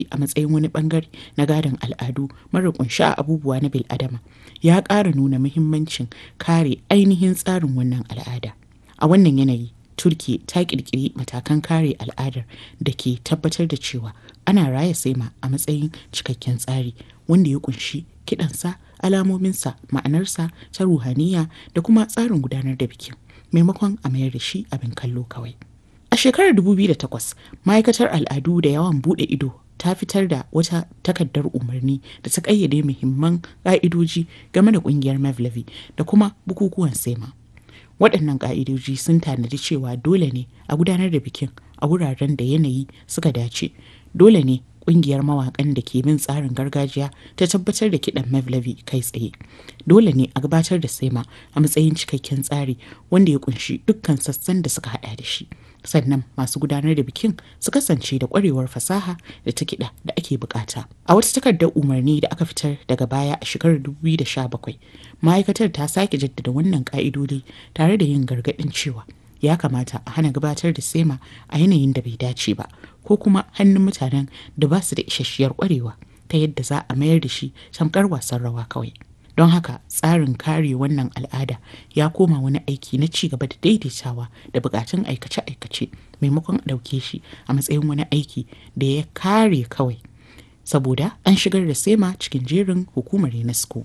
a matsayin wani bangare na gadon al'adu mara kunshi a abubuwa na bil'adama ya ƙara nuna muhimmancin kare ainihin tsarin wannan al'ada a wannan yanayi turki ta ƙirƙiri matakan kare al'adar da ke tabbatar da cewa ana raya saima a matsayin cikakken tsari wanda ya kunshi kiɗansa alamominsa ma'anarsa ta ruhaniya da kuma tsarin gudanar da bikin maimakon a mayar da shi abin kallo kawai a shekarar 2008 ma'aikatar al'adu da yawan buɗe ido ta fitar da wata takardar umarni da ta ƙayyade muhimman ƙa'idoji game da ƙungiyar mevlevi da kuma bukukuwan sema waɗannan ƙa'idoji sun tanadi cewa dole ne a gudanar da bikin a wuraren da yanayi suka dace dole ne ƙungiyar mawaƙan da ke bin tsarin gargajiya ta tabbatar da kiɗan mevlevi kai tsaye dole ne a gabatar da sema a matsayin cikakken tsari wanda ya kunshi dukkan sassan da suka hada da shi sannan masu gudanar da bikin su kasance da ƙwarewar fasaha da ta kiɗa da ake bukata a wata takardar umarni da aka fitar daga baya a shekarar 2017 ma'aikatar ta sake jaddada wannan ƙa'idodi tare da yin gargaɗin cewa ya kamata a hana gabatar da sema a yanayin da bai dace ba ko kuma hannun mutanen da ba su da isasshiyar kwarewa ta yadda za a mayar da shi tamkar wasan rawa kawai don haka tsarin kare wannan al'ada ya koma wani aiki na ci gaba da daidaitawa da bukatun aikace-aikace maimakon a ɗauke shi a matsayin wani aiki da ya kare kawai saboda an shigar da sema cikin jerin hukumar unesco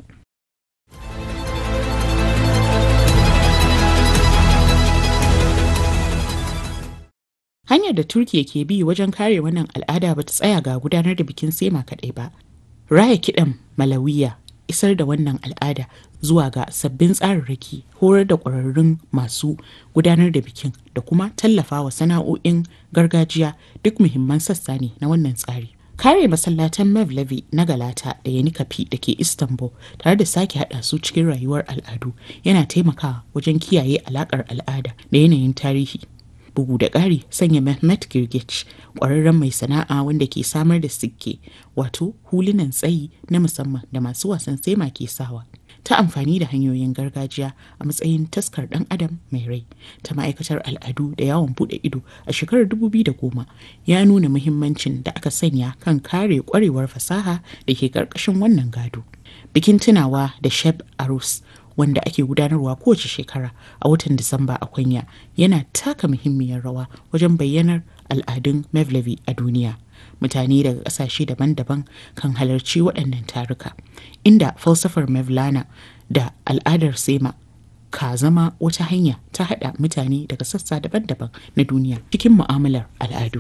hanyar da turkiya ke bi wajen kare wannan al'ada ba ta tsaya ga gudanar da bikin sema kaɗai ba raya kiɗan malawiya isar da wannan al'ada zuwa ga sabbin tsararraki horar da ƙwararrun masu gudanar da bikin da kuma tallafawa sana'o'in gargajiya duk muhimman sassa ne na wannan tsari kare masallatan mevlevi na galata da yanikafi da ke istanbul tare da sake hada su cikin rayuwar al'adu yana taimakawa wajen kiyaye alakar al'ada da yanayin tarihi bugu da ƙari sanya Mehmet Girgich ƙwararren mai sana'a wanda ke samar da sikke wato hulunan tsayi na musamman da masu wasan sema ke sawa ta amfani da hanyoyin gargajiya a matsayin taskar ɗan adam mai rai ta ma'aikatar al'adu da yawon buɗe ido a shekarar 2010 ya nuna muhimmancin da aka sanya kan kare ƙwarewar fasaha da ke ƙarƙashin wannan gado bikin tunawa da sheb arus wanda ake gudanarwa kowace shekara a watan Disamba a Kwanya yana taka muhimmiyar rawa wajen bayyanar al'adun Mevlevi a duniya. Mutane daga ƙasashe daban-daban kan halarci waɗannan taruka, inda falsafar Mevlana da al'adar Sema ka zama wata hanya ta haɗa mutane daga sassa daban-daban na duniya cikin mu'amalar al'adu.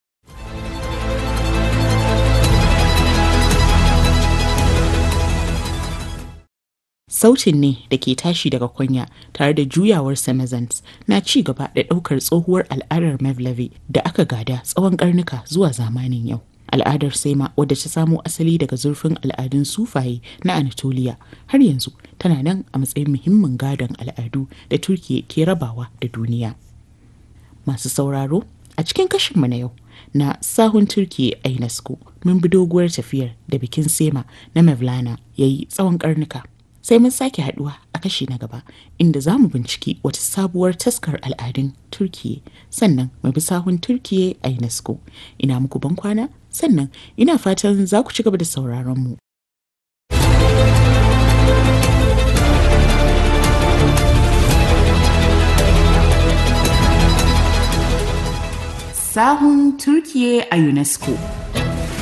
Sautin ne da ke tashi daga kunya tare da juyawar Samazans na ci gaba da ɗaukar tsohuwar al'adar Mevlevi da aka gada tsawon ƙarnuka zuwa zamanin yau. Al'adar Sema wadda ta samo asali daga zurfin al'adun sufaye na Anatolia har yanzu tana nan a matsayin muhimmin gadon al'adu da Turkiya ke rabawa da duniya. Masu sauraro a cikin kashinmu na yau na sahun Turkiya a UNESCO mun bi doguwar tafiyar da bikin Sema na Mevlana ya yi tsawon ƙarnuka. sai mun sake haduwa a kashi na gaba inda za mu binciki wata sabuwar taskar al'adun turkiye sannan mu bi sahun turkiye a unesco ina muku ban kwana sannan ina fatan za ku ci gaba da sauraron mu sahun turkiye a unesco